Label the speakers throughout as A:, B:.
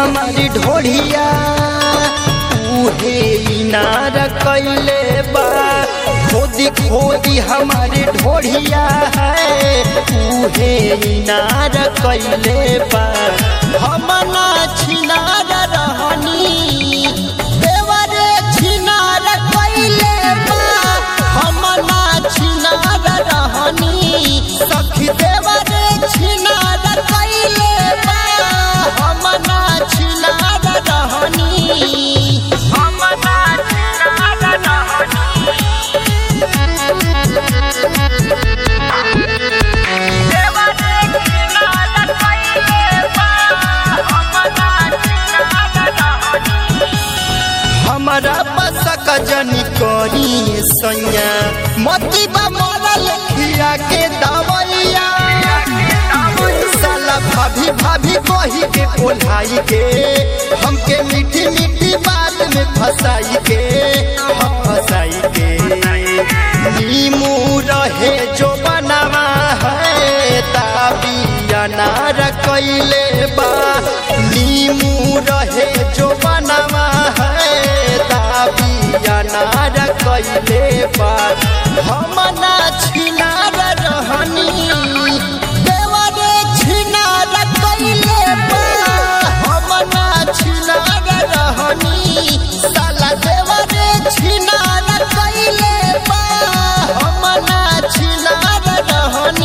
A: हमारी ढोढ़िया उहे इनार कैले बा खोदी खोदी हमारी ढोढ़िया है उहे इनार कैले बा हम ना छिनार रहनी देवरे छिनार कैले बा हम ना छिनार रहनी सखी देवरे छिनार कैले बा हम ना छिनार रहनी हम ना छिनार रहनी हमारा बसक जनी करी सैया मती बा मरल खिया के दवैया साला भाभी भाभी कही के कोल्हाई के हमके मीठी मीठी बात में फंसाई के हम फंसाई के नीमू रहे जो बनावा है ताबिया नार कैले बा नीमू रहे जो बनावा है ताबिया नार कैले बा हम ना छिनार रहनी देवरे छिनार कैले बा हम ना छिनार रहनी साला देवरे छिनार कैले बा हम ना छिनार रहनी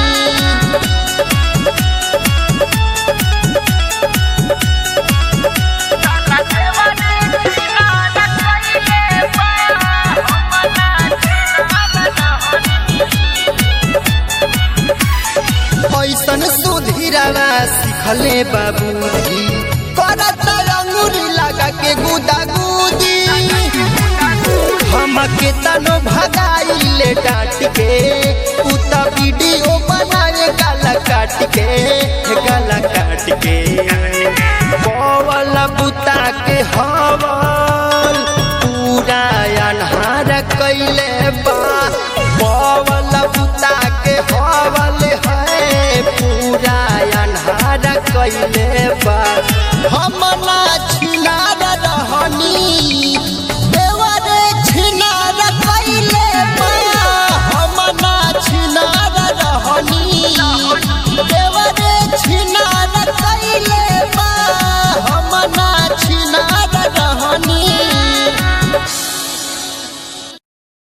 A: ऐसन सुधीरावा सिखले बाबूजी करत अंगूरी लगा के गुदा गुदी हमके तनो भगाइले डांट के उता वीडियो बनाए गाला काट के गाला काट के बवल बुता के हवल पूरा अनहार कैले बा बवल बुता के हवल है पूरा अनहार कैले बा हम ना